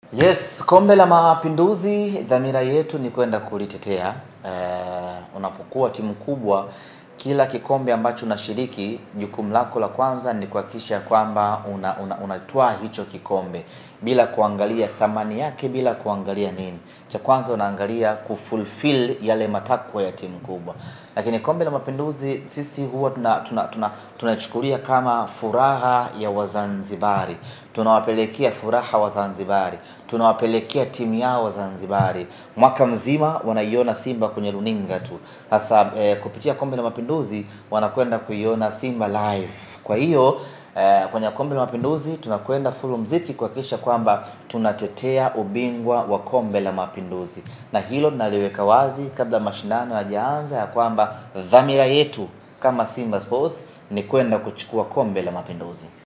Yes, kombe la mapinduzi, dhamira yetu ni kwenda kulitetea. Eh, unapokuwa timu kubwa, kila kikombe ambacho unashiriki, jukumu lako la kwanza ni kuhakikisha kwamba unatwaa una, unatwaa hicho kikombe bila kuangalia thamani yake, bila kuangalia nini. Cha kwanza unaangalia kufulfill yale matakwa ya timu kubwa. Lakini kombe la mapinduzi sisi huwa tunachukulia tuna, tuna, tuna kama furaha ya Wazanzibari, tunawapelekea furaha Wazanzibari, tunawapelekea timu yao Wazanzibari. Mwaka mzima wanaiona Simba kwenye runinga tu, sasa eh, kupitia kombe la mapinduzi wanakwenda kuiona Simba live. Kwa hiyo eh, kwenye kombe la mapinduzi tunakwenda full mziki kuhakikisha kwamba tunatetea ubingwa wa kombe la mapinduzi, na hilo tunaliweka wazi kabla mashindano hayajaanza ya kwamba dhamira yetu kama Simba Sports ni kwenda kuchukua kombe la mapinduzi.